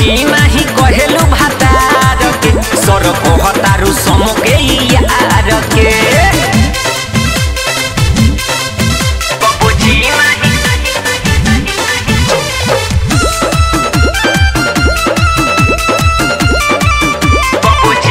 जी नहीं कहेलू भातार के सर कहतारू सम के यार के कबो जी नहीं कबो जी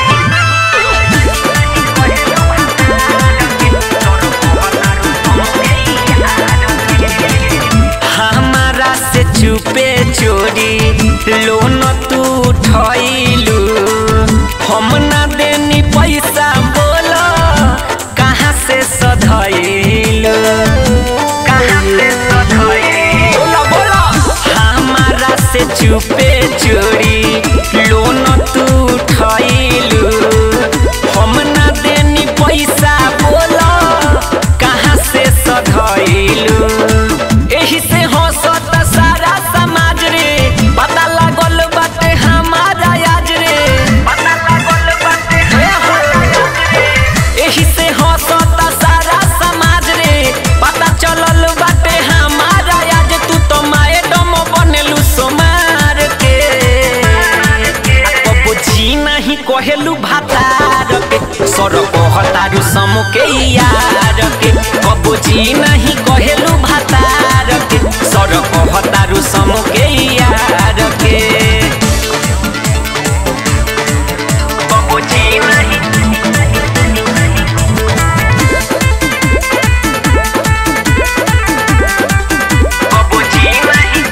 हमारा से चुपे चोरी लोन तू उठैलू हम ना देनी पैसा बोलो कहाँ से सधैलू कहाँ से सधैलू बोलो बोलो हमारा से चुपे चोरी लोन तू उठैलू हम ना देनी पैसा बोलो कहाँ से सधैलू एही से हंसत सारा समाज रे पता लागल बाटे हमारा आज रे पता लागल बाटे एही से हंसत सारा समाज रे पता चलल बाटे हमारा आज तू तो मैडम बनेलू सोमार के कबो जी नहीं कहेलू भातार के सर कहतारू सम के यार के कबो जी नहीं कहेलू भातार के सर कहतारू सम के यार के कबो जी नहीं कबो जी नहीं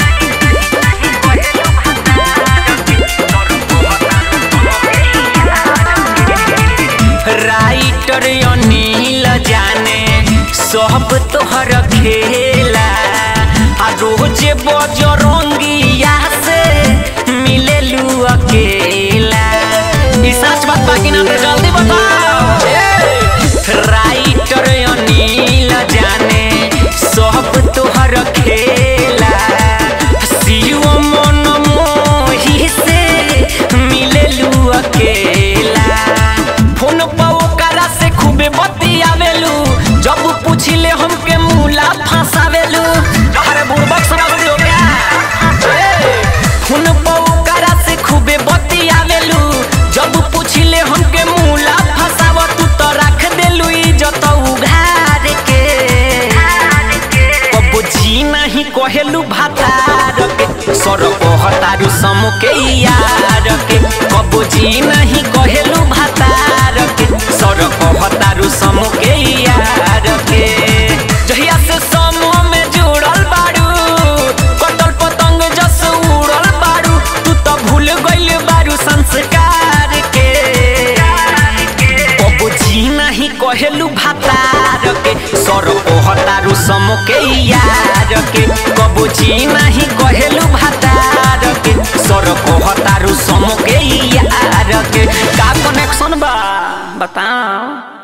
राइटर अनिल जाने सब तोहर खेला आ रोज बजरंगिया से मिलेलू अकेला ई सच बात बा कि ना तो जल्दी बताओ राइटर अनिल जाने सब तोहर खेला शिव मन मोही से मिलेलू अकेला फोन पर ओकरा से खूबे बतियावेलू जब पूछिले हमके मूला फंसावेलू अरे बुड़बक समझ लो क्या फोन पर ओकरा से खूबे बतियावेलू जब पूछिले हमके मूला फंसाव तू तो रख देलू इज्जत उघार के कबो जी नहीं कहेलू भातार के सर कहतारू सम के यार के कबो जी नहीं कहेलू भातार के सर कहतारू सम के यार के जहिया से समूह में जुड़ल बारू कटल पतंग जस उड़ल बारू तू तो भूल गइल बारू संस्कार के कबो जी नहीं कहेलू भातार के सर कहतारू सम के यार के कबो जी नहीं कहेलू भातार के सर कहतारू सम के यार के का कनेक्शन बा बताओ